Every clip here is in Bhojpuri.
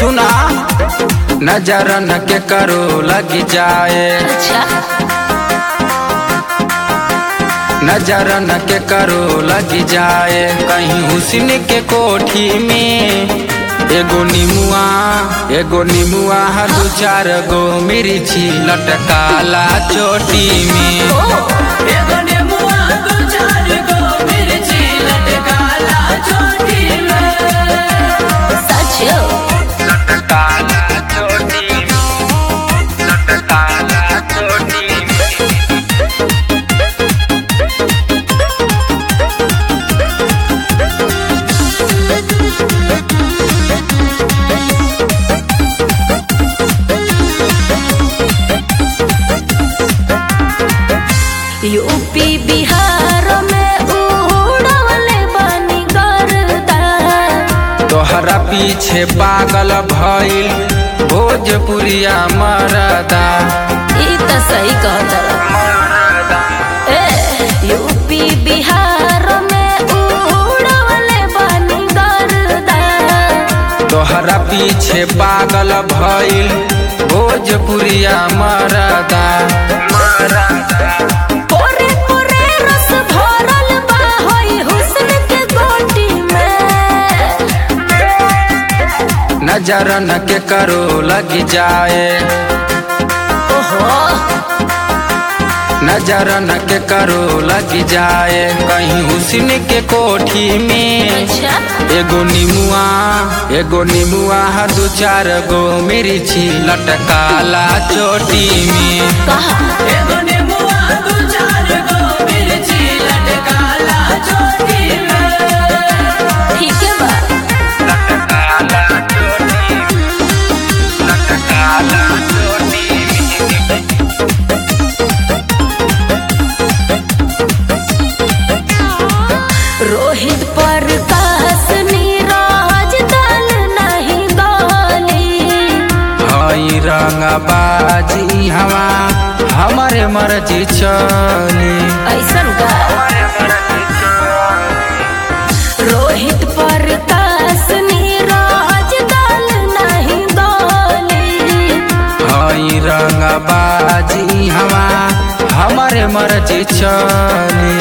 सुना नजर न के करो लग जाए अच्छा नजर न के करो लग जाए कहीं हुस्न के कोठी में एगो निमुआ एगो निमुआ दू चार गो मिर्ची लटकाला चोटी में ओ एगो नेमुआ दो चार गो मिर्ची लटकाला चोटी में सच लटकाला चोटी में लटकाला चोटी में यूपी बिहार में उड़वले बानी गर्दा तोहरा पीछे पागल भइल भोजपुरिया मरदा ई त सही कहत ए यूपी बिहार में उड़वले बानी गर्दा तोहरा पीछे पागल भइल भोजपुरिया मरदा पोरे पोरे रस भरल बा होई हुस्न के गोटी में नजर न के करो लग जाए ओहो नजर न के करो लग जाए कहीं हुस्न के कोठी में अच्छा एगो निमुआ एगो निमुआ दू चार गो मिर्ची लटकाला चोटी में कहा एगो नेमुआ दो चार गो मिर्ची लटकाला चोटी में ठीक है बा लटकाला चोटी में लटकाला चोटी में रोहित पर कास नीरज दल नहीं गाली हई रंगबाजी हवा हमारे मर्जी चली ऐसन का रोहित पर कास नीरज दल नहीं गाली हई रंगबाजी हवा हमारे मर्जी चली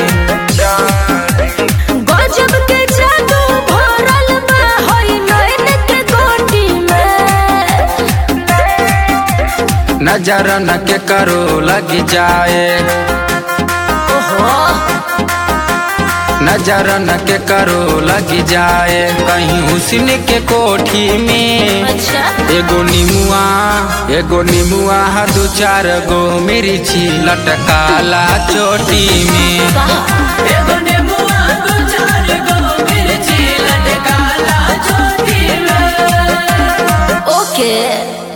गजब के जादू भरल बा होई नैन के गोटी में नजर न के करो लग जाए ओहो नजर न के करो लग जाए कहीं हुस्न के कोठी में अच्छा एगो निमुआ एगो निमुआ दू चार गो मिर्ची लटकाला चोटी में कहा एगो नेमुआ दो चार गो मिर्ची लटकाला चोटी में ओके